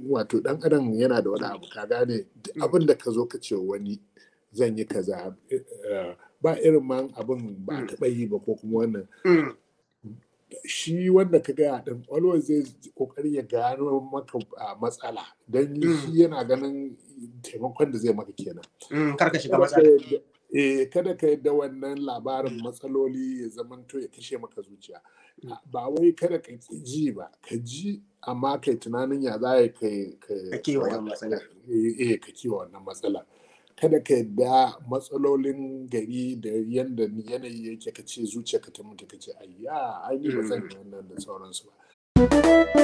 wato dan adam yana da wani abu ka gane duk abin da ka zo ka ce wani zan yi kaza eh, ba irin man abin ba a Mm. taɓa yi ba ko kuma wannan Mm. shi wanda ka gaya din always zai kokari ya gano maka a matsala don Mm. shi yana ganin taimakon da zai maka kenan Mm. Kar ka shiga kada ka matsala. yadda eh, kada ka yadda wannan labarin matsaloli ya zamanto ya kashe maka zuciya Mm. ba wai kada ka ƙi ji ba ka ji amma kai tunanin ya za ya kai Ka kiwa wannan matsala. eh eh, ka kiwa wannan matsala kada ka yadda matsalolin gari da yanda yanayi yake ka ce zuciya ka ta mutu ka ce ayya ai ni ba zan yi wannan da sauransu ba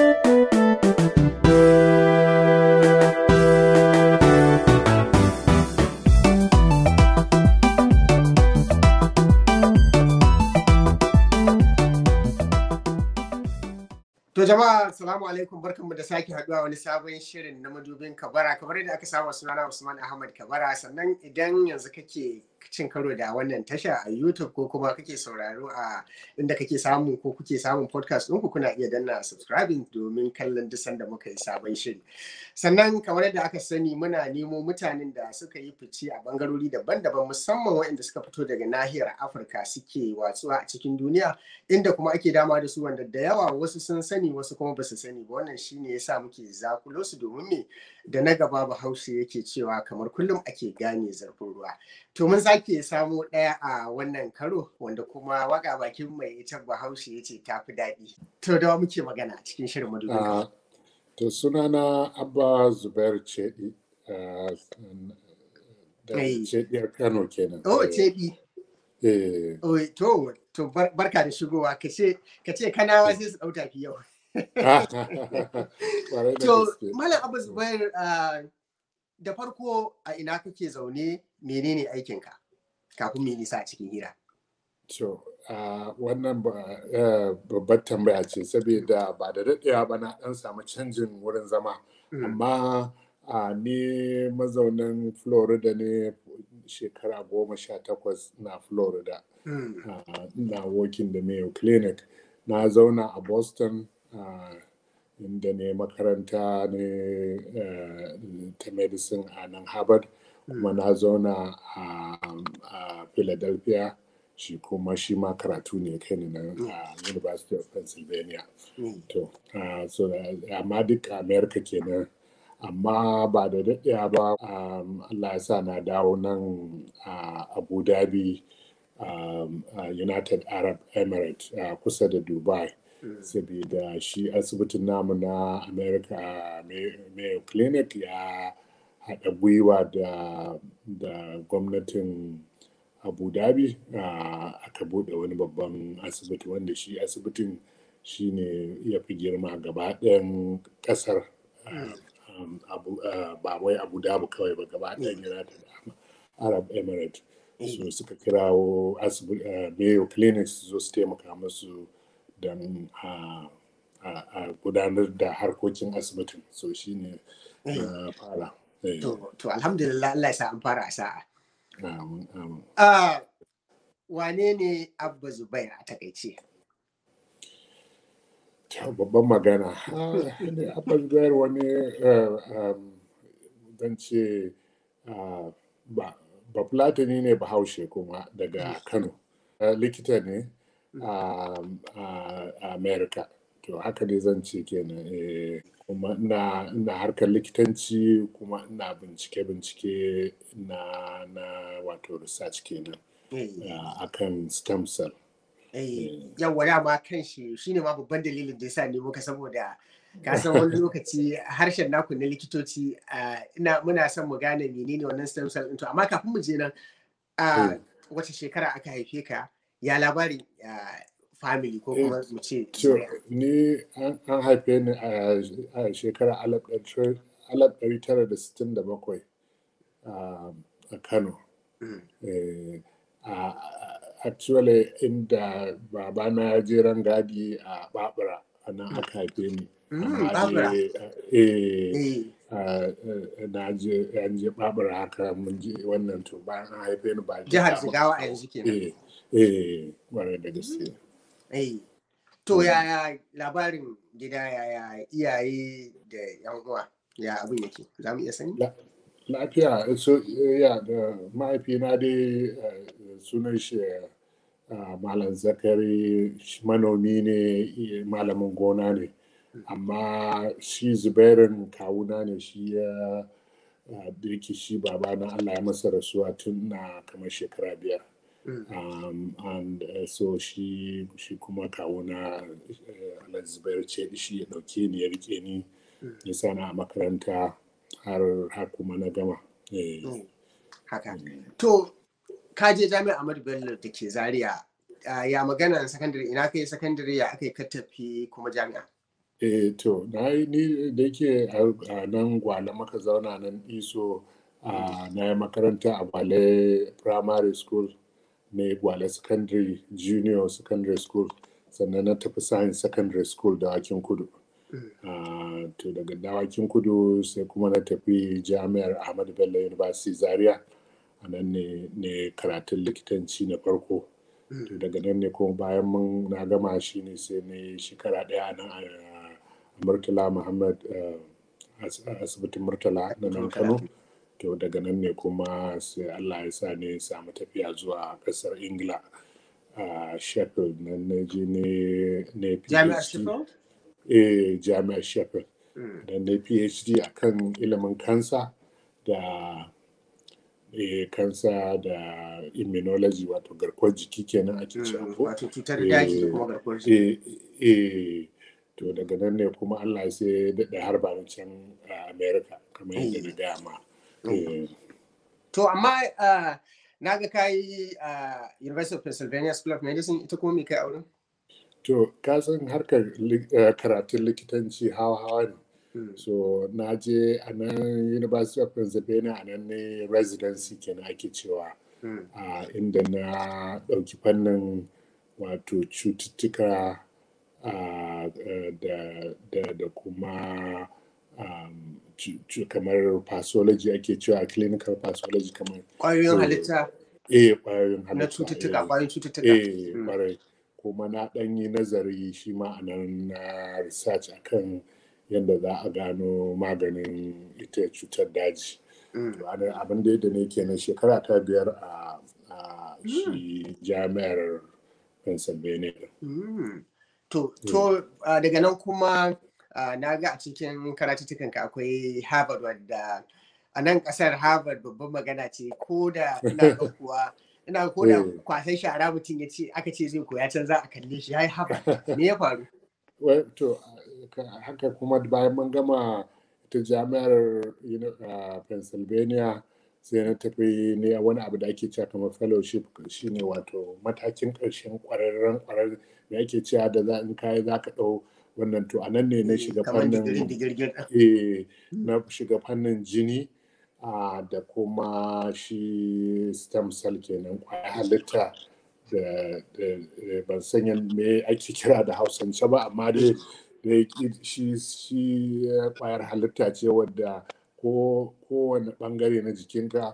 To jama'a assalamu alaikum barkanmu da sake haduwa wani sabon shirin na madubin kabara kamar yadda aka saba sunana Usman Ahmad Kabara sannan idan yanzu kake cin karo da wannan tasha a YouTube ko kuma kake sauraro a inda kake samu ko kuke samun podcast ɗinku kuna iya danna subscribing domin kallon duk sanda muka yi sabon shiri. Sannan kamar yadda aka sani muna nemo mutanen da suka yi fice a bangarori daban-daban musamman waɗanda suka fito daga nahiyar Afirka suke watsuwa a cikin duniya inda kuma ake dama da su wanda da yawa wasu sun sani wasu kuma ba su sani ba wannan shine yasa muke zakulo su domin me da na gaba bahaushe yake cewa kamar kullum ake gane zarfin ruwa to mun sake samo ɗaya a wannan karo wanda kuma waka bakin mai ita bahaushe yace ta fi daɗi to da wa muke magana a cikin shirin madubin Ah, to sunana abba zubair cedi ah, da Hey. cediyar kano kenan oh Eh, cebi eh, oh to to bar- barka da shigowa ka ce ka ce kanawa sai su ɗau tafi yau kwarai da To, gaske. Malam Abu Zubair, ah, da farko a ina kake zaune menene aikinka kafin mu yi nisa a cikin hira? To, ah, wannan ba- eh, babbar tambaya ce saboda ba da daɗewa ba na ɗan samu canjin wurin zama. Mm. Amma ah, ni mazaunin Florida ne shekara goma sha takwas na Florida. Mm. Ah, ina working da Mayo Clinic. Na zauna a Boston ah, inda ne makaranta ne eh, ta medicine a nan Harvard. Kuma na zauna a, a Philadelphia. Shi kuma shi ma karatu ne kai ni nan a University of Pennsylvania. Mm. To, ah, so da- amma duk America kenan. Amma ba da daɗewa ba, um, Allah ya sa na dawo nan a Abu Dhabi, um, a United Arab Emirates a kusa da Dubai. Mm. Saboda shi asibitin namu na America a May- Mayo Clinic ya haɗa gwiwa da, da gwamnatin Abu Dhabi ah, aka buɗe wani babban asibiti wanda shi asibitin shi ne ya fi girma gaba ɗayan ƙasar ah, um, Abu- ah, ba wai Abu Dhabi kawai ba gaba ɗayan United Arab Emirates so suka kirawo asibi- ah, Mayo Clinic su zo su taimaka musu don a a- a gudanar da harkokin asibitin so shi ne na fara Eh, To, to alhamdulillah Allah ya sa an fara a sa'a. amin, amin. Ah, wane ne Abba Zubair a takaice? Ta babban magana. Abban Zubair wani eh, um, zan ce ah, ba ba Fulatani ne bahaushe kuma daga Kano. Eh, Likita ne um, a a America. To haka ne zan ce kenan. eh, Kuma ina ina harkar likitanci kuma ina bincike-bincike na na wato research kenan Eh, ah, akan stem cell. eh, Yawwa dama kan shi shine ma babban dalilin da yasa ne muka saboda ka san wani lokaci harshen naku na likitoci ah, ina muna son mu gane menene wannan stem cell ɗin to amma kafin mu je nan ah, Mm. wace shekara aka haife ka ya labarin ah, family ko kuma mu ce To, zuriya? ni an an haife ni a a shekarar alaf ɗari alaf ɗari tara da sittin da bakwai a a Kano. Mm. Eh, a- a- Actually, inda babana ya je rangadi a Babura, a nan aka haife ni. Mm, Amma Babura. dai, eh, Eh, a- a- na je an je Babura haka mun je wannan to bayan an haife ni ba jihar daɗewa ba. Jigawa a yanzu kenan. Eh, eh, ƙwarai da gaske. Eh, to yaya labarin gida yaya iyaye da yan uwa? ya abin yake za mu iya sani lafiya so ya da mahaifina dai sunan shi malam zakari manomi ne malamin gona ne amma shi zubairin kawuna ne shi ya da yake shi babana allah ya masa rasuwa tun na kamar shekara biyar um, and uh, so shi shi kuma kawuna uh, zubair ce shi ya dauke ni ya rike ni ya sana a makaranta har har kuma na gama haka to ka je jami'a Ahmadu Bello da ke Zaria ya magana sakandare ina kai sakandare ya aka yi ka tafi kuma jami'a eh to na yi ni da yake a nan gwale maka zauna nan iso na yi makaranta a gwale primary school ne gwale secondary junior secondary school sannan na tafi science secondary school da wakin kudu to daga dawakin kudu sai kuma na tafi jami'ar ahmadu bello university zaria a nan ne karatun likitanci na farko to daga nan ne kuma bayan mun na gama shi ne sai ne shekara daya nan a murtala muhammad asibitin murtala na nan kano to daga nan ne kuma sai allah ya sa ne samu tafiya zuwa kasar ingila a sheffield nan na je ne jami'ar sheffield eh jami'ar sheffield da na phd a kan ilimin kansa da eh, kansa da immunology wato garkuwar jiki kenan ake cewa ko wato cutar daji da kuma garkuwar jiki eh, eh, to daga nan ne kuma allah sai daɗa har ba can a america kamar yadda na gaya ma eh, to amma uh, na ga kayi uh, university of pennsylvania school of medicine ita kuma me kai auren to ka san harkar li- eh, karatun likitanci hawa-hawa ne so na je a nan university of pennsylvania a nan ne residency kenan ake cewa a inda na ɗauki fannin wato cututtuka ah, eh, da, da, da kuma um, cu- cu- kamar pathology ake cewa clinical pathology kamar ƙwayoyin So, halitta eh ƙwayoyin halitta na cututtuka eh. ƙwayoyin cututtuka eh Mm. kwarai kuma na ɗan yi nazari shi ma a nan na research akan yadda za a gano maganin ita cutar daji Mm. to ana- abin da da ne kenan shekara ta biyar a a shi jami'ar pennsylvania Mm. To, to uh, daga nan kuma uh, na ga a cikin karatuttukanka akwai Harvard wadda a nan kasar Harvard babban magana ce ko da ina ga kuwa ina ko da Eh. kwasan shara mutum ya ce aka ce zai koya can za a kalle shi ya yi Harvard me ya faru? Well, to ka- haka kuma bayan mun gama ta jami'ar you know, uh, pennsylvania sai na tafi ne wani abu da ake cewa kamar fellowship shine wato matakin ƙarshen ƙwararren ƙwararren da ake cewa da za in kayi za ka ɗau wannan to a nan ne na shiga Kamar digirin fannin digirgir ɗin. eh, na shiga fannin jini ah, da kuma shi stem cell kenan kwaya halitta da da- da ban san yan- me ake kira da hausance ba amma dai da shi shi eh, kwayar halitta ce wadda ko kowane bangare na jikinka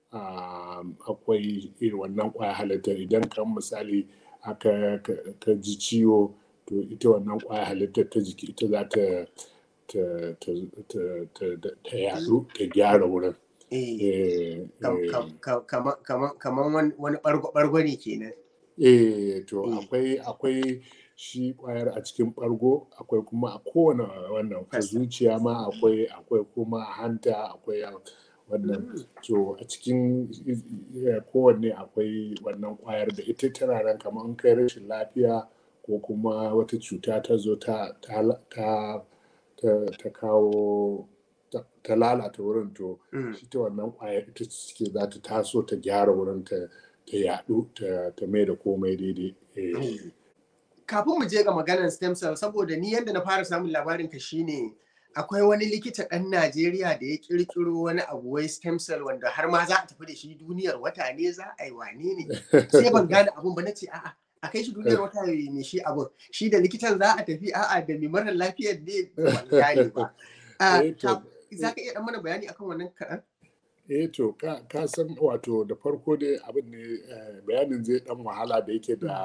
um, akwai irin wannan kwayar halitta idan kan misali aka ka- ka ji ciwo to ita wannan kwayar halittar ta jiki ita za ta ta ta ta ta ta yadu ta gyara wurin Eh, eh kam- eh. kam- kam- kama- kama- Kamar wani- wani ɓargo ne kenan. Eh, to Mm. akwai akwai shi kwayar a cikin ɓargo akwai kuma a kowane wannan a Fasa. zuciya ma akwai akwai kuma a hanta akwai a wannan to a cikin eh, kowanne akwai wannan kwayar da ita tana nan kamar in kai rashin lafiya ko kuma wata cuta ta zo ta ta ta ta, ta kawo ta, ta lalata wurin to Mm. ita wannan kwayar ita ce za ta taso ta gyara wurin ta ta yaɗu ta, ta mai da komai daidai eh, kafin mu je ga maganar stem cell saboda ni yadda na fara samun labarin ka shine akwai wani likita ɗan Najeriya da ya kirkiro wani abu wai stem cell wanda har ma za a tafi da shi duniyar wata ne za a yi wane ne sai ban gane abun ba na ce a'a a kai shi duniyar wata ne shi abun shi da likitan za a tafi a'a da mai mara lafiyar ne ban gane ba Ah, Eh, to, ka- za ka iya ɗan mana bayani akan wannan kaɗan? eh to ka, ka san wato da farko dai abin ne eh, bayanin zai dan wahala da yake da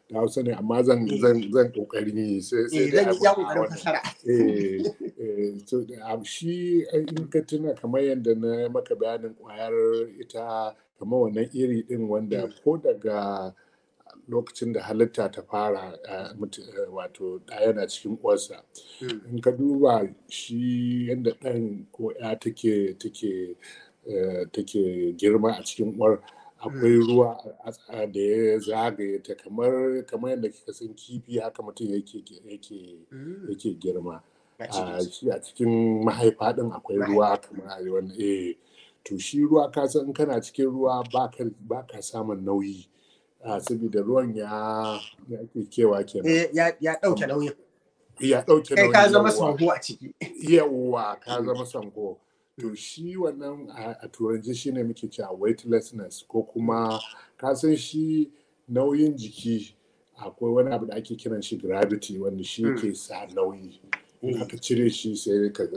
da hausa ne amma zan zan zan kokari sai sai zan yi kokarin fasara eh eh so shi in ka tuna kamar yadda na maka bayanin kwayar ita kamar wannan iri din wanda ko daga lokacin da halitta ta fara wato ɗa yana cikin uwarsa in ka duba shi yadda ɗan ko ya take take take girma a cikin uwar akwai ruwa da ya zagaye ta kamar kamar yadda kika san kifi haka mutum yake yake yake girma a cikin mahaifa din akwai ruwa kamar a wannan eh to shi ruwa ka san kana cikin ruwa ba ka samun nauyi saboda ruwan ya kewa kenan ya dauke nauyin ya dauke nauyin kai ka zama sango a ciki yawa ka zama sango to shi wannan a turanci shine muke cewa weightlessness ko kuma ka san shi nauyin jiki akwai wani abu da ake kiran shi gravity wanda shi ke sa nauyi aka cire shi sai ka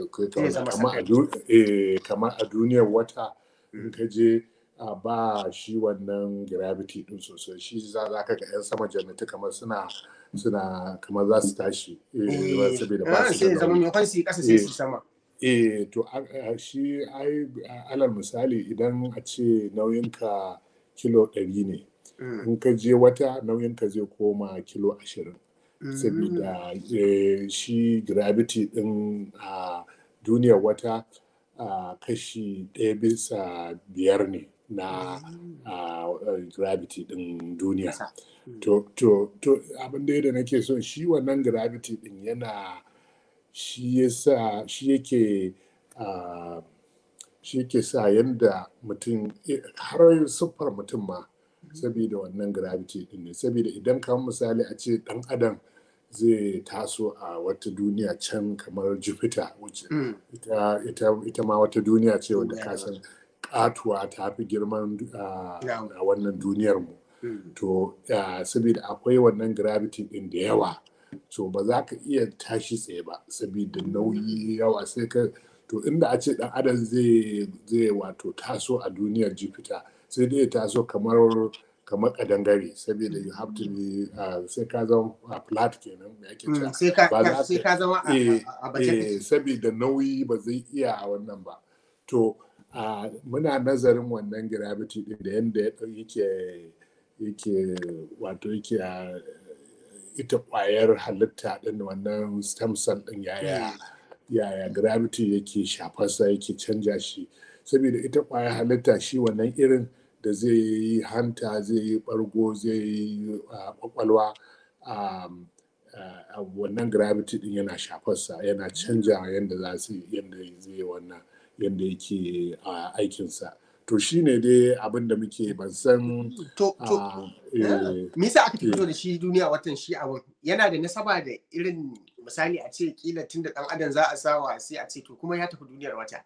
kamar a duniyar wata in ka je ba shi wannan gravity din sosai shi za ka ga yan sama jannati kamar suna suna kamar za su tashi saboda ba su da nauyi sai su sama eh to shi ai alal misali idan a ce nauyinka kilo ɗari ne in ka je wata nauyinka zai koma kilo ashirin saboda shi gravity din a duniyar wata kashi ɗaya bisa biyar ne na gravity din duniya to to to abin da da nake so shi wannan gravity din yana shi yasa shi yake shi yake sa yadda mutum har siffar mutum ma saboda wannan gravity din ne saboda idan kamar misali a ce dan adam zai taso a wata duniya can kamar jupiter wacce ita, ma wata duniya ce wadda ka san katuwa ta fi girman a wannan duniyar mu to saboda akwai wannan gravity din da yawa so ba za ka iya tashi tsaye ba saboda nauyi yawa sai ka to inda a ce dan adam zai zai wato taso a duniyar jupiter sai dai taso kamar kamar kadangare saboda you have to be sai ka zama flat kenan me ake cewa sai ka zama a baje saboda nauyi ba zai iya a wannan ba to muna nazarin wannan gravity din da yadda yake yake wato yake ita kwayar halitta din wannan stem cell din yaya yaya gravity yake shafarsa yake canja shi saboda ita kwayar halitta shi wannan irin da zai yi hanta zai yi bargo zai yi kwakwalwa wannan gravity din yana shafarsa yana canja yadda za su yadda zai wannan yadda yake aikinsa to shi ne dai abin da muke ban san to to me yasa aka fito da shi duniya watan shi abin yana da nasaba da irin misali a ce kila tun da dan adam za a sawa sai a ce to kuma ya tafi duniyar wata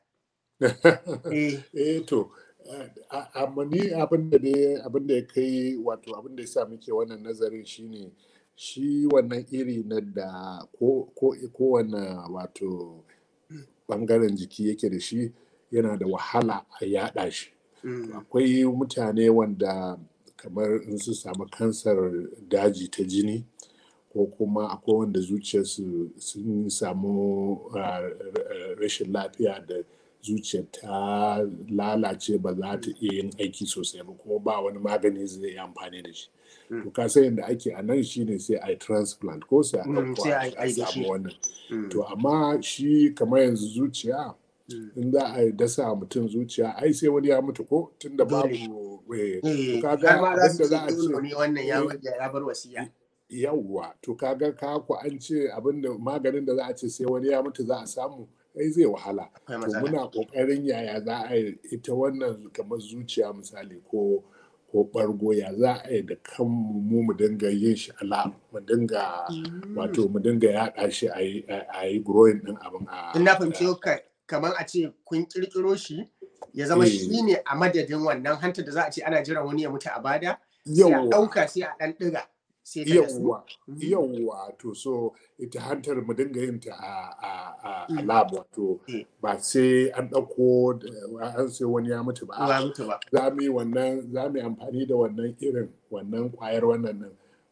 eh to amma ni abin da abin da ya kai wato abin da ya sa muke wannan nazarin shine shi wannan iri na da ko kowane wato bangaren jiki yake da shi yana da wahala a yada shi akwai mutane wanda kamar in su samu kansar daji ta jini ko kuma akwai wanda zuciyarsu sun samu rashin lafiya da zuciyar ta lalace ba za ta iya yin aiki sosai ba kuma ba wani magani zai yi amfani da shi to ka san yadda ake a nan shine sai a yi transplant ko sai a samu wannan to amma shi kamar yanzu zuciya in za a dasa mutum zuciya ai sai wani ya mutu ko tun da babu kaga abinda za a ce wannan ya bar wasiya yawwa to kaga ka ku an ce abinda maganin da za a ce sai wani ya mutu za a samu ai zai wahala to muna kokarin yaya za a yi ita wannan kamar zuciya misali ko ko bargo ya za a yi da kan mu mu dinga yin shi ala mu dinga wato mu dinga yaɗa shi a yi growing din abin a ina fahimci kamar a ce kun kirkiro shi ya zama shi ne a madadin wannan hanta da za a ce ana jiran wani ya mutu a bada sai a ɗauka sai a ɗan ɗiga yawwa yawwa to so ita hantar mu dinga yin ta a a lab wato ba sai an ɗauko an sai wani ya mutu ba za mu yi wannan za mu yi amfani da wannan irin wannan kwayar wannan nan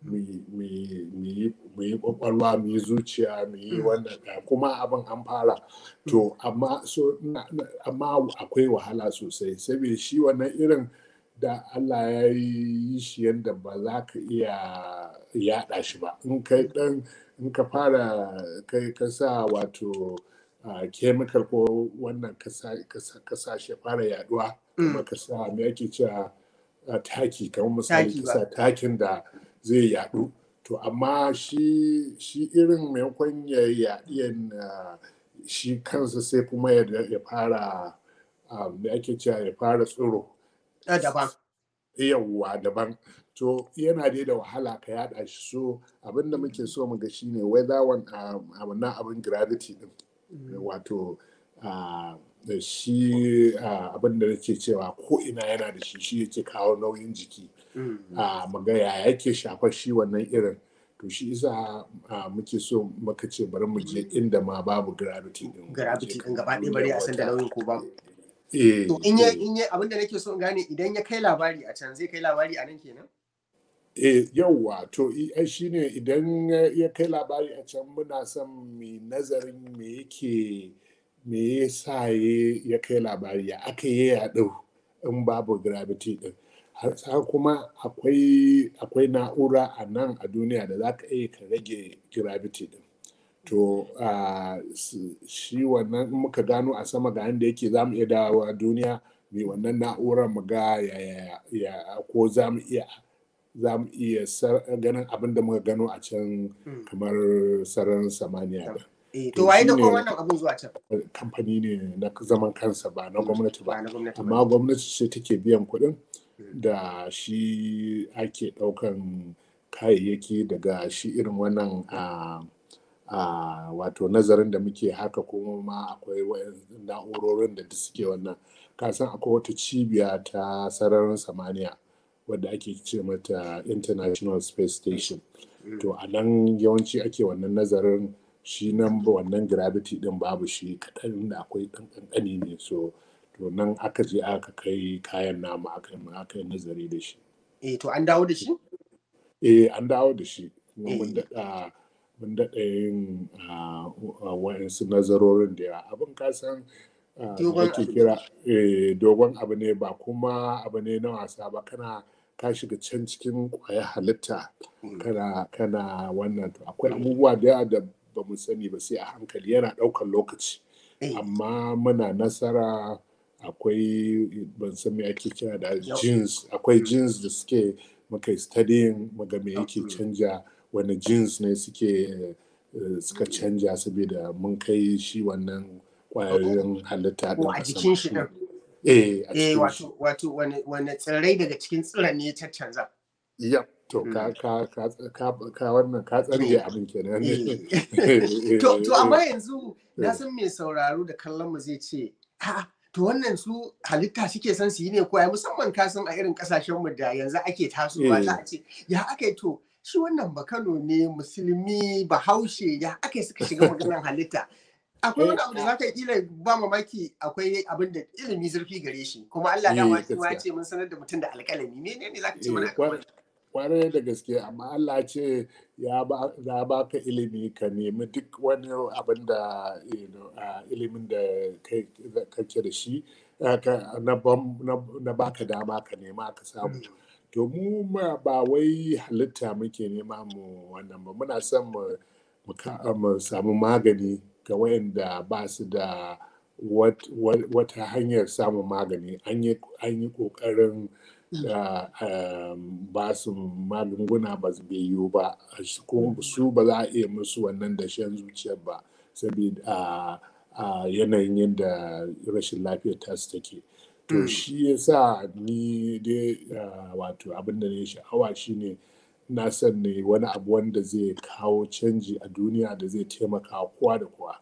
mu yi kwakwalwa mu yi zuciya mu yi wannan kuma abin an fara to amma so amma akwai wahala sosai saboda shi wannan irin da Allah ya yi shi yadda ba za ka iya yaɗa shi ba in kai dan in ka fara kai ka sa wato chemical ko wannan ka sa shi fara yaduwa kuma ka sa me ake cewa taki kamar misali ka sa takin da zai yadu to amma shi shi irin maimakon ya yaɗi shi kansa sai kuma ya fara da ake cewa ya fara tsiro daban yawwa daban to yana dai da wahala ka yada shi so abinda muke so mu ga shine whether wannan abin gravity din wato da shi abin da nake cewa ko ina yana da shi shi yake kawo nauyin jiki a maga ya yake shafar shi wannan irin to shi isa muke so muka ce bari mu je inda ma babu gravity din gravity din gaba ɗaya bari a san da nauyin ko ba eh to in ya in ya abin da nake so in gane idan ya kai labari a can zai kai labari a nan kenan eh yauwa to shi ne idan ya kai labari a can muna son mai nazarin me yake me ya sa ya kai labari ya aka yi yaɗo in babu gravity din har kuma akwai akwai na'ura a nan a duniya da za ka iya ka rage gravity din to shi wannan in muka gano a sama ga inda yake za mu iya dawowa duniya mai wannan na'urar mu ga ya ko za mu iya za mu iya ganin abin da muka gano a can kamar sararin samaniya da to waye da wannan abin zuwa can kamfani ne na zaman kansa ba na gwamnati ba amma gwamnati ce take biyan kuɗin da shi ake ɗaukan kayayyaki daga shi irin wannan a wato nazarin da muke haka kuma ma akwai na'urorin da suke wannan kasan akwai wata cibiya ta sararin samaniya wadda ake ce mata international space station to a nan yawanci ake wannan nazarin shi nan wannan gravity din babu shi kaɗan da akwai ɗan ƙanƙani ne so to nan aka je aka kai kayan namu aka yi nazari da shi eh to an dawo da shi eh an dawo da shi kuma mun daɗa mun daɗa yin wa'insu nazarorin da yawa abin kasan ake kira dogon abu ne ba kuma abu ne na wasa ba kana ka shiga can cikin kwaya halitta kana kana wannan to akwai abubuwa da yawa da ba mu sani ba sai a hankali yana ɗaukar lokaci amma muna nasara akwai ban san me ake kira da jeans akwai jeans da suke muka studying muga me yake canja wani jeans ne suke suka canja saboda mun kai shi wannan kwayoyin halitta din a jikin shi din eh eh wato wato wani tsirrai daga cikin tsiran ne ta canza yep to ka ka ka ka ka wannan ka tsarge abin kenan to to amma yanzu na san mai sauraro da kallon mu zai ce a'a to wannan su halitta suke son su yi ne ko ai musamman ka san a irin kasashen mu da yanzu ake tasowa za a ce ya aka yi to shi wannan bakano ne musulmi bahaushe ya aka yi suka shiga maganar halitta akwai wani abu da za ka yi kila ba mamaki akwai abin da ilimi zurfi gare shi kuma Allah dama ya ce mun sanar da mutum da alƙalami menene za ka ce mana kwarai da gaske amma Allah ce ya ba ka ilimi ka nemi duk wani abin da ilimin da kake da shi na baka dama ka nema ka samu to mu ba wai halitta muke nema mu wannan ba muna son mu samu magani ga wayanda ba su da wata hanyar samun magani an yi ƙoƙarin ba su magunguna ba su yiwu ba su ba za a iya musu wannan dashen zuciyar ba saboda a yanayin yadda rashin lafiyar tasu take to shi ya sa ni dai wato abin da ne sha'awa shine na son ne wani abu wanda zai kawo canji a duniya da zai taimaka kowa da kowa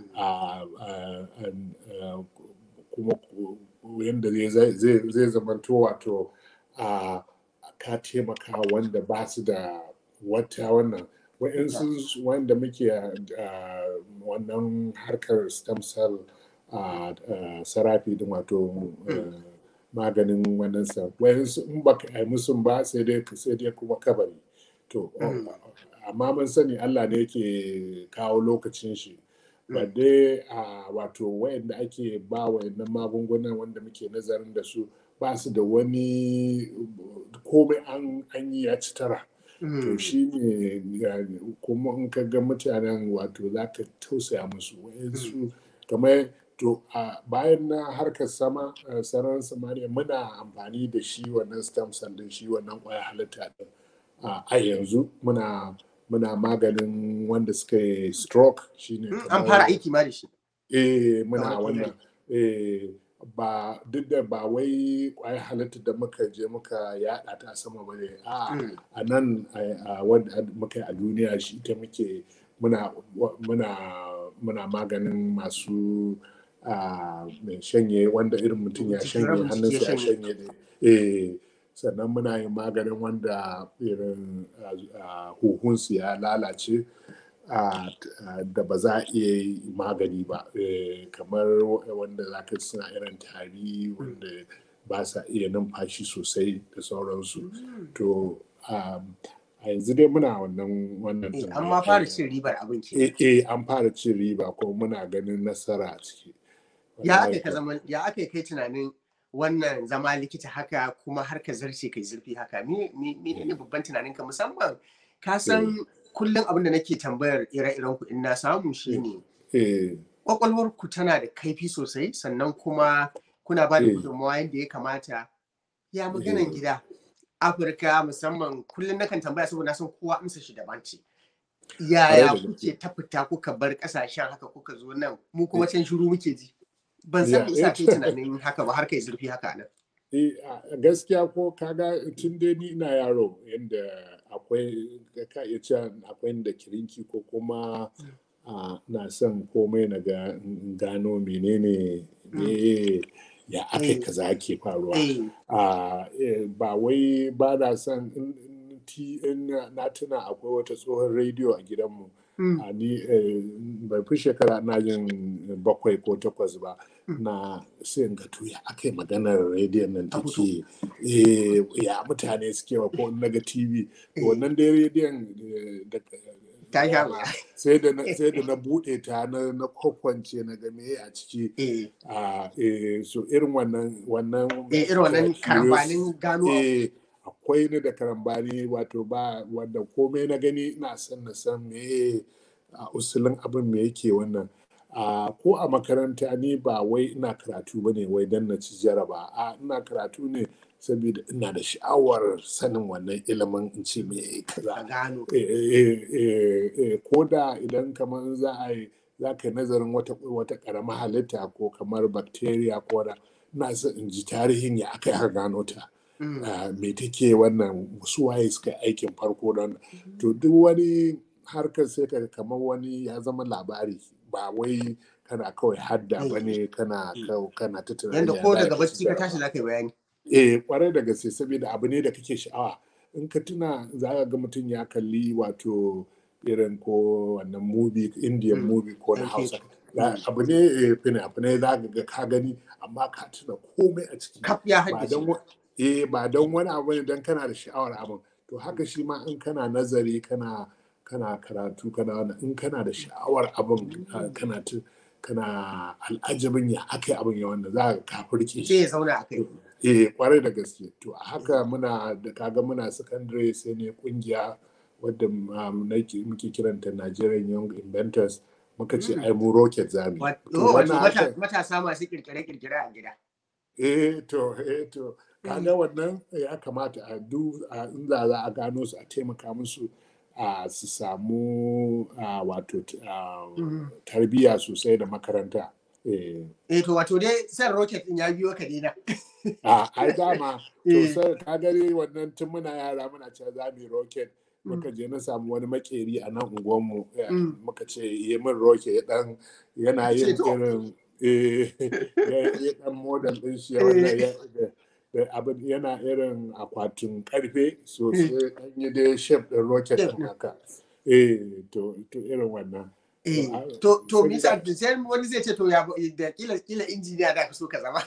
kuma yadda zai zamanto wato a ka taimaka wanda ba su da wata wannan wa'insu wanda muke wannan harkar stem cell sarafi din wato maganin wannan sa wa'insu in ba ka yi musu ba sai dai sai dai kuma kabari to amma mun sani Allah ne yake kawo lokacin shi ba dai a wato wayanda ake ba wayannan magungunan wanda muke nazarin da su ba su da wani komai an yi ya ci tara to shi ne kuma in ka ga mutanen wato za ka tausaya musu wayansu kamar to a bayan na harkar sama sararin samaniya muna amfani da shi wannan stem cell din shi wannan kwaya halitta din a yanzu muna muna maganin wanda suka yi stroke shine an fara aiki ma da shi eh muna wannan eh ba duk da ba wai kwayar halitta da muka je muka yada ta sama ba ne a nan wanda muka yi a duniya shi ita muke muna muna muna maganin masu mai shanye wanda irin mutum ya shanye hannunsa ya shanye eh sannan muna yin maganin wanda irin huhunsu ya lalace da ba za a iya yi magani ba kamar wanda za ka suna irin tari wanda ba sa iya numfashi sosai da sauransu to a yanzu dai muna wannan wannan an ma fara cin ribar abin eh eh an fara cin riba ko muna ganin nasara a ciki ya aka ka zaman ya aka kai tunanin wannan zama likita haka kuma har ka zarce kai zurfi haka me ne babban tunanin ka musamman ka san kullum abin da nake tambayar ire-iren ku in na samu shine kwakwalwar ku tana da kaifi sosai sannan kuma kuna ba da gudunmawa yadda ya kamata ya maganan gida afirka musamman kullum nakan tambaya saboda na san kowa amsa shi daban ce yaya kuke ta fita kuka bar kasashen haka kuka zo nan mu kuma can shiru muke ji ban san me yasa kai tunanin haka ba har kai zurfi haka nan gaskiya ko kaga tun dai ni ina yaro yadda akwai ka iya cewa akwai da kirinki ko kuma na son komai na gano menene ne ya aka kaza ke faruwa ba wai ba na son na tuna akwai wata tsohon rediyo a gidanmu a ni bai fi shekara na yin bakwai ko takwas ba na sai ga to ya aka yi maganar rediyon nan take ya mutane suke wa ko na ga tv wannan dai rediyon da sai da na bude ta na na kwakwance na ga meye a ciki so irin wannan wannan irin wannan karambanin gano akwai ni da karambani wato ba wanda komai na gani ina son na san me a usulin abin me yake wannan ko a makaranta ni ba wai ina karatu bane wai dan na ci jaraba a ina karatu ne saboda ina da sha'awar sanin wannan ilimin in ce me kaza ko da idan kamar za a yi za ka yi nazarin wata wata karama halitta ko kamar bacteria ko da ina son in ji tarihin ya aka yi gano ta me take wannan su waye suka aikin farko don to duk wani harkar sai ka kamar wani ya zama labari ba wai kana kawai hadda ba ne kana kana ta tunani yanda ko daga bacci ka tashi za ka yi bayani eh kwarai da gaske saboda abu ne da kake sha'awa in ka tuna za ka ga mutum ya kalli wato irin ko wannan movie indian movie ko na hausa abu ne fina-finai za ka ga ka gani amma ka tuna komai a ciki kaf ya haddace eh ba don wani abu ne don kana da sha'awar abin to haka shi ma in kana nazari kana kana karatu kana wani in kana da sha'awar abin kana kana al'ajabin ya aka abin ya wanda za ka kafirke shi ya zauna a kai eh kwarai da gaske to a haka muna da kaga muna secondary sai ne kungiya wadda muke kiranta Nigerian Young Inventors muka ce ai mu rocket zami matasa masu kirkire-kirkire a gida eh to eh to kaga wannan ya kamata a duk in za a gano su a taimaka musu a su samu wato tarbiyya sosai da makaranta eh to wato dai san rocket din ya biyo ka dina a ai dama to sai ka gari wannan tun muna yara muna cewa za mu yi rocket muka je na samu wani makeri a nan unguwanmu muka ce yi min rocket ya dan yana yin irin ya dan model din shi abin yana irin akwatin karfe so sai an yi dai shape din rocket din haka eh to to irin wannan to to misa sai wani zai ce to ya da kila kila injiniya da ka so ka zama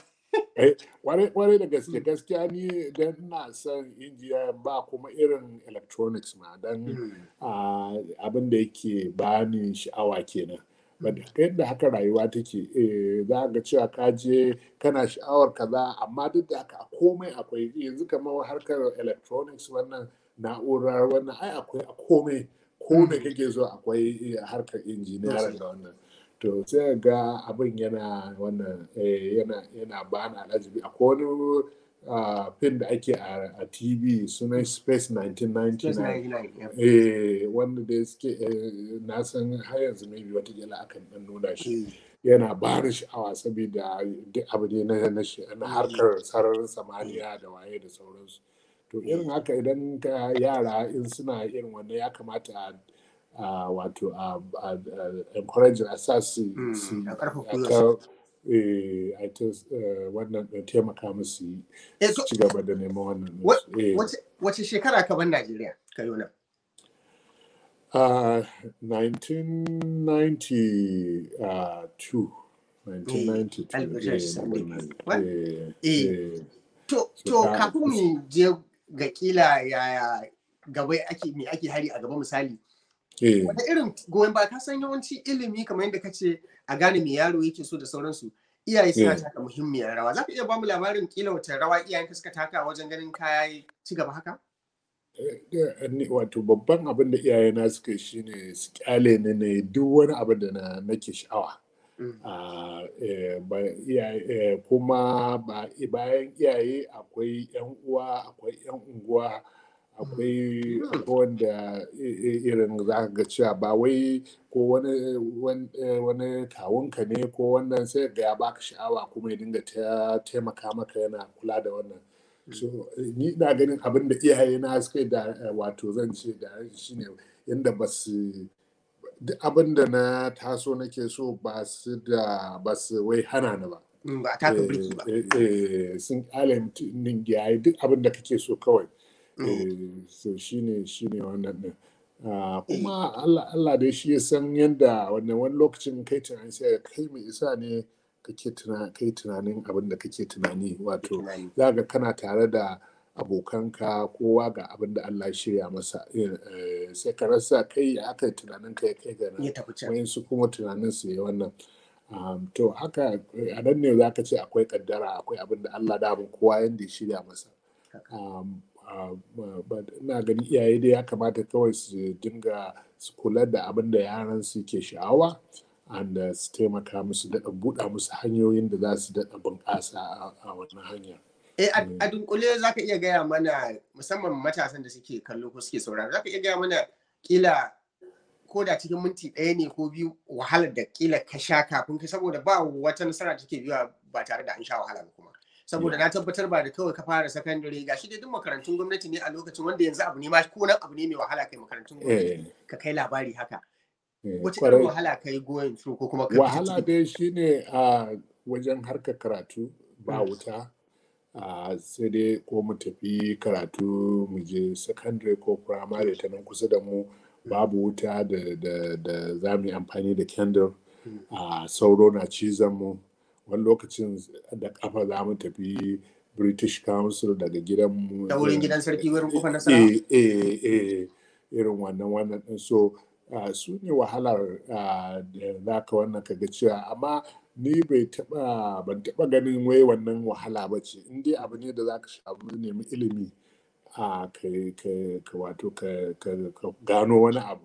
kwarai da gaske gaskiya ni dan ina son injiya ba kuma irin electronics ma dan abin da yake bani sha'awa kenan yadda haka rayuwa take za ga cewa ka je kana sha'awar kaza amma duk da haka komai akwai yanzu kamar harkar electronics wannan na'urar wannan ai akwai a komai komai kake so akwai harkar injiniyar da wannan to sai ga abin yana wannan yana yana bani alajibi akwai wani fin da ake a tv sunan space 1999 eh wanda da suke na san har yanzu maybe watakila akan dan nuna shi yana ba da sha'awa saboda duk abu ne na harkar sararin samaniya da waye da sauransu to irin haka idan ka yara in suna irin wannan ya kamata a wato a encourage a sa su a ta wannan taimaka musu ci gaba da neman wannan wace shekara ka ban Najeriya ka yi nan? Uh, 1992 1992 to kafin mu je ga kila yaya gaba ake me ake hari a gaba misali wata irin goyon ba ka san yawanci ilimi kamar yadda ka ce a gane me yaro yake so da sauransu iyaye suna taka muhimmiyar rawa za ka iya bamu labarin kila wata rawa iyayen suka taka wajen ganin kaya ci gaba haka wato babban abin da iyayena suka shi ne su kyale ni ne duk wani abin da na nake sha'awa kuma bayan iyaye akwai yan uwa akwai yan unguwa akwai wanda irin za ka ga cewa ba wai ko wani kawunka ne ko wannan sai ga ya baka sha'awa kuma ya dinga taimaka maka yana kula da wannan so ni na ganin abin da iyaye na suka da wato zan ce da shine yadda ba su duk abin da na taso nake so ba su da ba su wai hana ni ba ba taka birki ba sun kyale yayi duk abin da kake so kawai so shine shine wannan din kuma Allah dai shi ya san yadda wannan wani lokacin kai tunani sai kai mai isa ne kake kai tunanin abin da kake tunani wato za ga kana tare da abokanka kowa ga abin da Allah shirya masa sai ka rasa kai aka yi tunanin kai kai ga nan su kuma tunanin su yi wannan to haka a nan ne za ka ce akwai kaddara akwai abin da Allah da abin kowa yadda ya shirya masa ina ganin iyaye dai ya kamata kawai su dinga su kula da abin da yaran su ke sha'awa da su taimaka musu daɗa buɗa musu hanyoyin da za su daɗa bunƙasa a wannan hanya. a dunkule za ka iya gaya mana musamman matasan da suke kallo ko suke saurara za ka iya gaya mana kila ko da cikin minti ɗaya ne ko biyu wahalar da kila ka sha kafin ka saboda ba wata nasara take biya ba tare da an sha wahala ba kuma saboda na tabbatar ba da kawai ka fara sakandare ga shi dai duk makarantun gwamnati ne a lokacin wanda yanzu abu ne ma ko nan abu ne mai wahala kai makarantun gwamnati ka kai labari haka wace irin wahala kai going through ko kuma wahala dai shine a wajen harkar karatu ba wuta sai dai ko mu tafi karatu mu je secondary ko primary ta nan kusa da mu babu wuta da za mu yi amfani da candle sauro na cizon mu wani lokacin da kafa za mu tafi british council daga gidanmu da wurin gidan sarki wurin kofar nasara eh eh eh irin wannan wannan din so su ne wahalar da za ka wannan kaga cewa amma ni bai taba ban taba ganin wai wannan wahala ba ce in dai abu ne da za ka shabu nemi ilimi a ka wato ka gano wani abu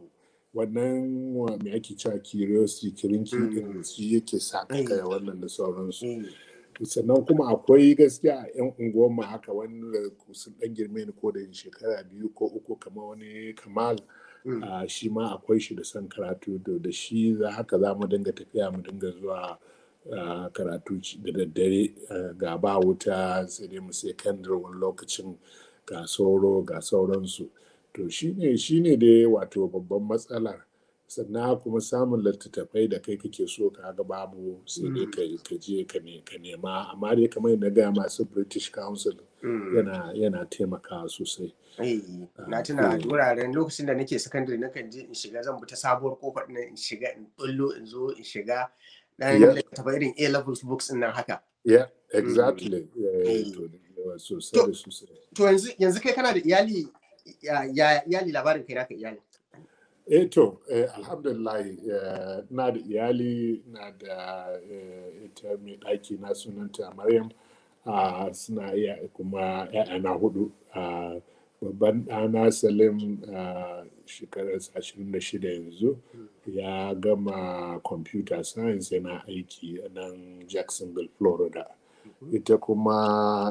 wannan me ake cewa curiosity kirinki din shi yake sa ka wannan da sauransu sannan kuma akwai gaskiya yan unguwar mu haka wanda sun dan girme ni ko da shekara biyu ko uku kamar wani kamal shi ma akwai shi da son karatu da shi za haka za mu dinga tafiya mu dinga zuwa karatu da daddare ga ba wuta sai dai mu sai kandir wani lokacin ga sauro ga sauransu to shine shine dai wato babban matsalar sannan kuma samun littattafai da kai kake so ka ga babu sai dai ka je ka nema amma dai kamar yadda gaya masu british council yana yana taimakawa sosai na tuna wuraren lokacin da nake sakandare na kan je in shiga zan bi ta sabuwar kofar nan in shiga in bullo in zo in shiga dan Yeah. littattafai irin A levels books din nan haka yeah exactly Yeah, Eh. to da yawa sosai To- da sosai to yanzu yanzu kai kana da iyali ya ya- iyali labarin kai naka iyali eh to eh, alhamdulillah eh, na da iyali na da eh, ita mai ɗaki na sunanta maryam ah, suna iya kuma ‘ya'yana hudu ah, babban ɗana salim ah, shekararsa 26 yanzu ya gama computer science yana aiki a nan jacksonville florida ita kuma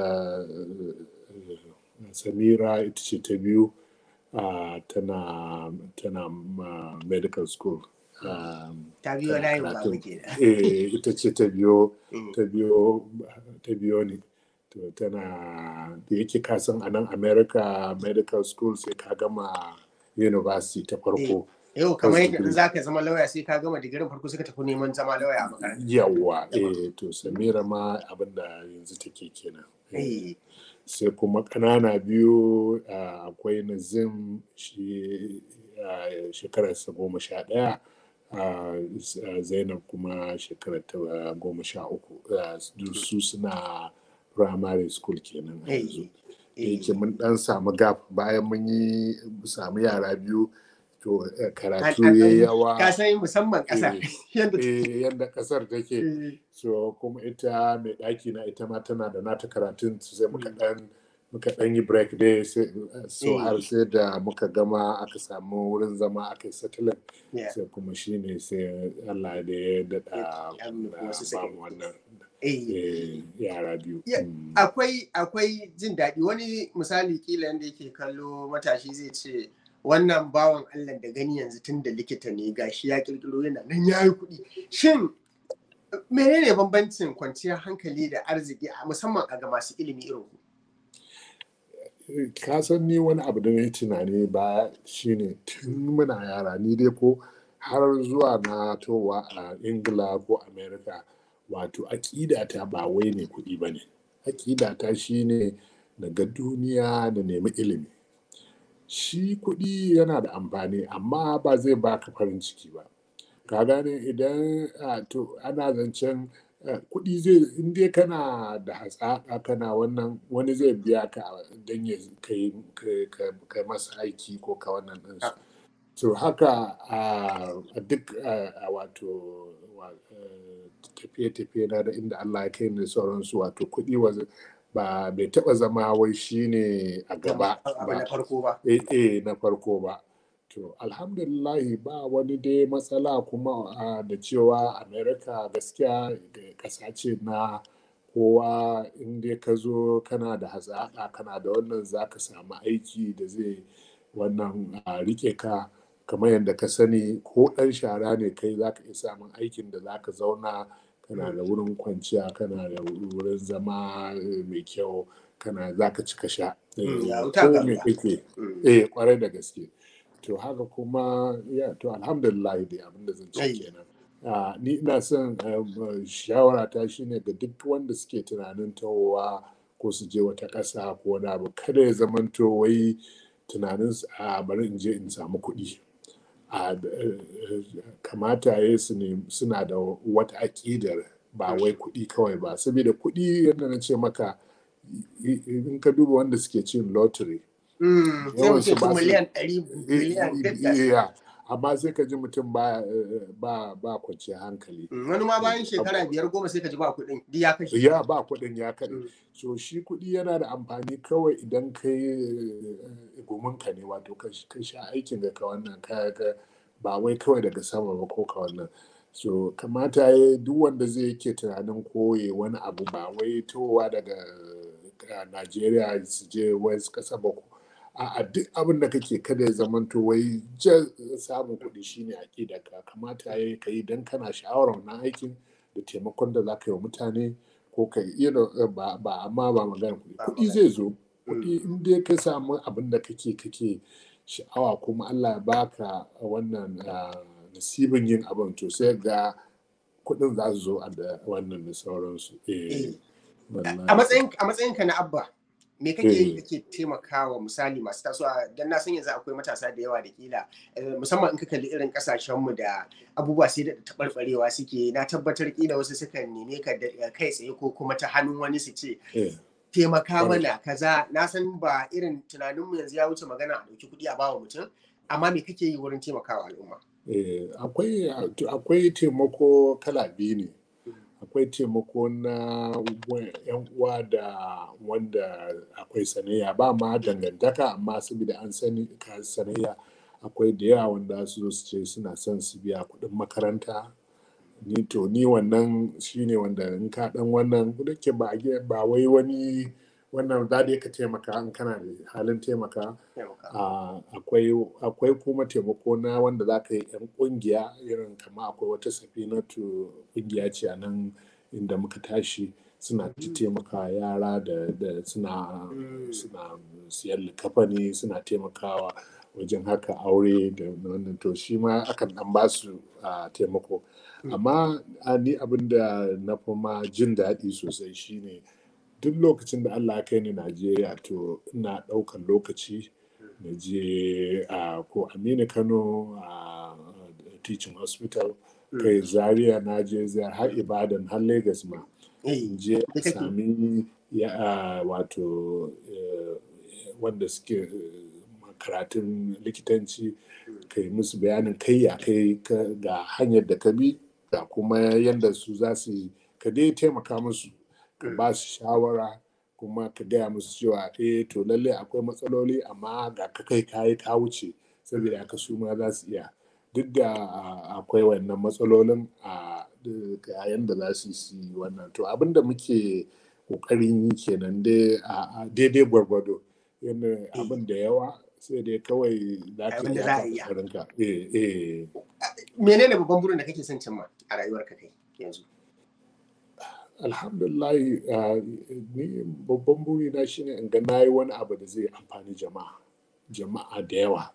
eh, eh, samira ita ce ta biyu ah, tana tana ma medical school um, ta biyo layin ba karatun. muke da eh, ita ce ta biyo Mm. ta biyo ta biyo ne to tana da yake kasan a nan america medical school sai ka gama university ta farko yau kamar Wasu yadda in za ka zama lauya sai ka gama digirin farko suka tafi neman zama lauya a makaranta yawa eh to samira ma abinda yanzu take kenan Eh, sai kuma ƙanana biyu ah, akwai nazim shi ah, shekararsa goma sha ɗaya ah, s- ah, zainab kuma shekarar ta ah, goma sha uku Ah, duk su suna primary school kenan a yanzu eh, da eh. yake mun dan samu gap bayan mun yi samu yara biyu to eh, karatu An- an- ya an- yawa ka san musamman ƙasa Eh, yadda eh, yadda kasar take Eh, so kuma ita mai ɗaki na ita ma tana da nata karatun su sai muka ɗan muka ɗan yi break dai sai so Eh. har sai da muka gama aka samu wurin zama aka yi settling yeah. sai kuma shine sai Allah da ya daɗa Ya nufi ah, wasu suka ba mu wannan Eh, eh, yara biyu Ya- Mm. akwai akwai jin daɗi wani misali kila yadda yake kallo matashi zai ce wannan bawan Allah da gani yanzu tun da likita ne gashi ya kirkiro yana nan ya yi kuɗi shin menene bambancin kwanciyar hankali da arziki a musamman a ga masu ilimi irin ku ka san ni wani abu da na yi tunani ba shine tun muna yara ni dai ko har zuwa na towa a ingila ko america wato aƙida ta ba wai ne kuɗi ba ne aƙida ta shine daga duniya da nemi ilimi shi kuɗi yana da amfani amma ba zai baka farin ciki ba ka gane idan ah, to ana zancen eh, kuɗi zai in dai kana da hatsaƙa kana wannan wani zai biya ka don ya kai kai- kai- kai masa aiki ko ka wannan ɗinsu to haka a a duk a a wato wa- eh, tafiye-tafiye na da inda Allah ya kai ni da sauransu wato kuɗi wa- ba bai taɓa zama wai shine a gaba abu ba na farko ba eh eh na farko ba to alhamdulillahi ba wani dai matsala kuma ah, da cewa america gaskiya ƙasa ce na kowa in dai ka zo kana da hazaƙa kana da wannan za ka samu aiki da zai wannan ah, rike ka kamar yadda ka sani ko ɗan shara ne kai za ka iya samun aikin da za ka zauna kana da wurin kwanciya kana da wurin zama eh, mai kyau kana za ka ci ka sha Mm, ya Eh, wuta ko ga me ruwa. kake Mm. eh kwarai da gaske to haka kuma ya to alhamdulillah dai abinda zan ce Ai. kenan Ah, ni ina son shawara ta shine ga duk wanda suke tunanin tawowa ko su je wata ƙasa ko wani abu kada ya zamanto wai tunanin su a bari in je in samu kuɗi a kamata ya su ne suna da wata aƙidar ba wai kuɗi kawai ba saboda kuɗi yadda na ce maka in ka duba wanda suke cin lottery Mm, sai Yawan mu su ce ba su- miliyan ɗari miliyan ɗari iya amma sai ka ji mutum ba ba ba kwanciyar hankali Mm, wani ma bayan shekara biyar goma sai ka ji ba kuɗin duk ya kashe ya ba kuɗin ya kaɗe Mm. so shi kuɗi yana da amfani kawai idan ka yi guminka ne wato ka ka sha aikin da ka wannan ka ka ba wai kawai daga sama ba ko ka wannan so kamata ya duk wanda zai yake tunanin koye wani abu ba wai towa daga uh, Najeriya su je wasu ƙasa ba ko a duk abin da kake kada ya zamanto wai jan samun kuɗi shine aƙida ka kamata ya ka yi don kana sha'awar wannan aikin da taimakon da za ka yi wa mutane ko ka yi ba ba amma ba magana kuɗi Ba kuɗi zai zo kuɗi in dai ka samu abin da kake kake sha'awa kuma Allah ya baka wannan ah, nasibin yin abin to sai ga kuɗin za su zo a da wannan da sauransu eh Eh. wallahi. a matsayin a matsayinka na abba me kake yi kake taimakawa misali masu tasowa dan na san yanzu akwai matasa da yawa da kila musamman in ka kalli irin kasashen mu da abubuwa sai da tabarbarewa suke na tabbatar kila wasu sukan neme ka kai tsaye ko kuma ta hannun wani su ce taimaka mana kaza na san ba irin tunanin mu yanzu ya wuce magana a dauki kuɗi a bawa mutum amma me kake yi wurin taimakawa al'umma akwai akwai taimako kala biyu ne akwai taimako na yan uwa da wanda akwai sanayya ba ma dangantaka amma saboda an sani ka sanayya akwai da yawa wanda su zo su ce suna son su biya kuɗin makaranta ni to ni wannan shine wanda in ka dan wannan da ke ba ba wai wani wannan za da ka taimaka in kana da halin taimaka akwai kuma taimako na wanda za ka yi yan kungiya irin kama akwai wata safinatu kungiya ce a nan inda muka tashi suna taimaka yara da suna suna siyar likafani suna taimakawa wajen haka aure da wannan to shi ma akan dan ba su taimako amma ni abin da na fi ma jin daɗi sosai shine duk lokacin da Allah kai ni Najeriya to ina ɗaukar lokaci na je a ko Aminu Kano a teaching hospital kai Zaria na je ziyar har Ibadan har Lagos ma je sami wato wanda suke karatun likitanci kai musu bayanin kai ya kai ga hanyar da ka bi ga kuma yadda su za su ka dai taimaka musu ka ba su shawara kuma ka gaya musu cewa eh to lalle akwai matsaloli amma ga ka kai kayi ka wuce saboda aka su ma za su iya duk da akwai wannan matsalolin a ga yanda za su yi wannan to abin da muke kokarin yi kenan daidai gwargwado yana abin da yawa sai dai kawai za ka yi ka eh eh menene babban burin da kake son cimma a rayuwarka kai yanzu alhamdulillah ni babban burina shine in ga na yi wani abu da zai amfani jama'a jama'a da yawa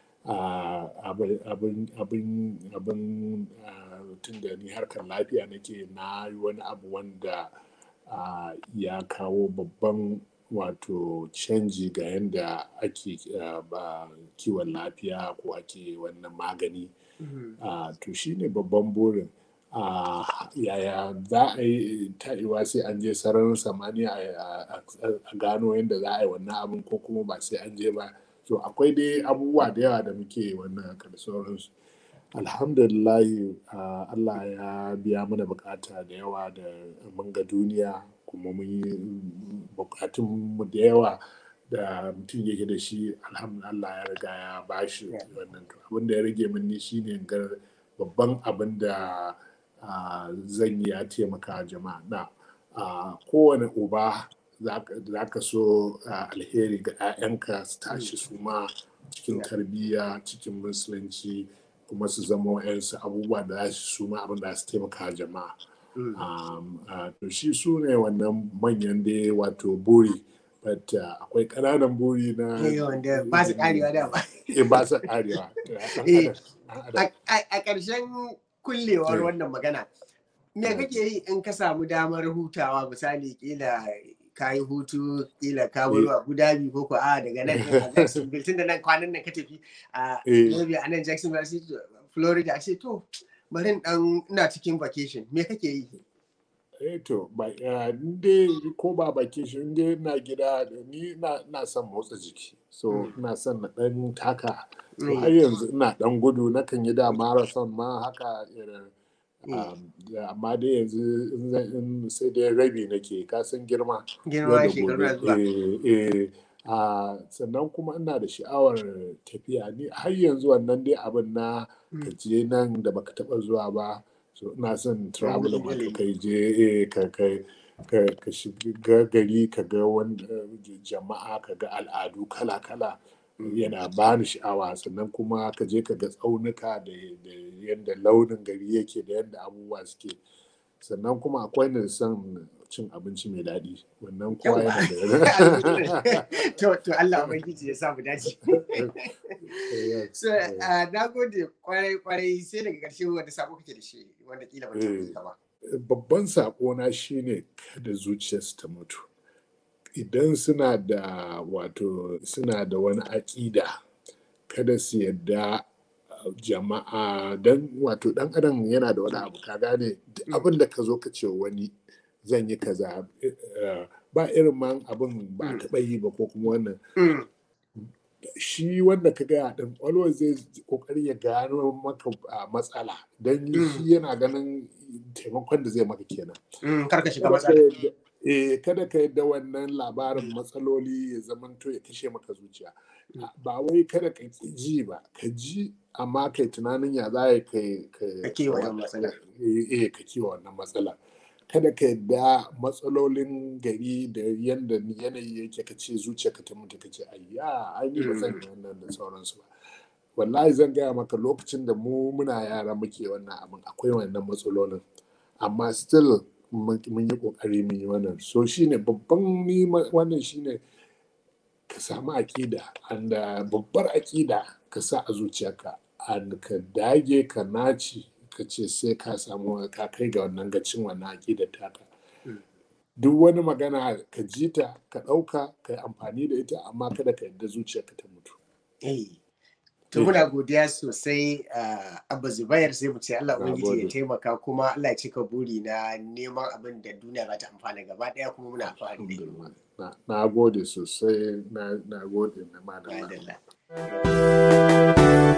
abin tun da ni harkar lafiya nake na yi wani abu wanda ya kawo babban wato canji ga yadda ake kiwon lafiya ko ake wannan magani to shine babban burin Uh, yaya za a yi ta'iwa sai an je sararin samaniya a gano yadda za a yi wannan abin ko kuma ba sai an je ba so akwai dai abubuwa da yawa da muke wannan haka da sauransu alhamdulillah uh, allah ya biya mana bukata da yawa da mun ga duniya kuma mun yi bukatunmu da yawa da mutum yake da shi alhamdulillah ya riga ya bashi wannan abin da ya rage min ni shine ga babban abin da Uh, zan yi ya taimaka jama'a na uh, kowane uba za ka so uh, alheri ga 'ya'yanka su tashi su ma cikin tarbiyya cikin musulunci kuma su zama wa'yansu abubuwa da za su ma abin da su taimaka jama'a to shi su ne wannan manyan da wato buri but akwai ƙananan buri na ba su karewa da ba su karewa a ƙarshen kullewar wannan magana me kake yi in ka samu damar hutawa misali kila ka yi hutu kila ka baro Abu Dhabi ko ko a daga nan a Jacksonville tun da nan kwanan nan ka tafi a maybe a nan Jacksonville Florida a ce to bari dan ina cikin vacation me kake yi eh to ba dai ko ba vacation dai na gida ni na son motsa jiki so ina son na dan taka to har yanzu ina dan gudu nakan yi da marathon ma haka irin amma dai yanzu sai dai rabi nake kasan girma girma shekaru zuwa sannan kuma ina da sha'awar tafiya ni har yanzu wannan dai abin na kaje nan da baka taba zuwa ba so ina son travel ma ka kai je ka kai ka shiga gari ka ga wanda jama'a ka ga al'adu kala-kala yana ba ni sha'awa sannan kuma ka je ka ga tsaunuka da yadda launin gari yake da yadda abubuwa suke sannan kuma akwai na son cin abinci mai daɗi wannan kowa yana da to to Allah ubangiji ya samu dace so na gode kwarai kwarai sai daga ƙarshe wanda sabo kake da shi wanda kila ba ta ba babban sako na shine kada zuciyarsu ta mutu idan suna da wato suna da wani aƙida kada su yadda jama'a don wato ɗan adam yana da wani abu ka gane abin da ka zo ka ce wani zan yi kaza ba irin man abin ba taɓa yi ba ko kuma wannan shi wanda ka gaya din always zai kokari ya gano maka matsala don shi yana ganin taimakon da zai maka kenan karka shiga matsala eh kada ka yadda wannan labarin matsaloli ya zamanto ya kashe maka zuciya ba wai kada ka ji ba ka ji amma kai tunanin ya za ka kiwa wannan matsala eh ka kiwa wannan matsala kada ka yadda matsalolin gari da yadda yanayi yake ka ce zuciya ka ta mutu ka ce ayya ai ni ba zan yi wannan da sauransu ba wallahi zan gaya maka lokacin da mu muna yara muke wannan abin akwai wannan matsalolin amma still mun yi kokari mun yi wannan so shine babban ni wannan shine ka samu akida anda babbar akida ka sa a zuciyarka and ka dage ka naci ka ce sai ka samu ka kai ga wannan gacin wannan akidar taka duk wani magana ka ji ta ka ɗauka ka yi amfani da ita amma kada ka yadda zuciyarka ta mutu To muna godiya sosai Abba Zubair sai mu ce Allah Ubangiji ya taimaka kuma Allah ya cika buri na neman abin da duniya za ta amfana gaba daya kuma muna alfahari da Na gode sosai na gode na madalla.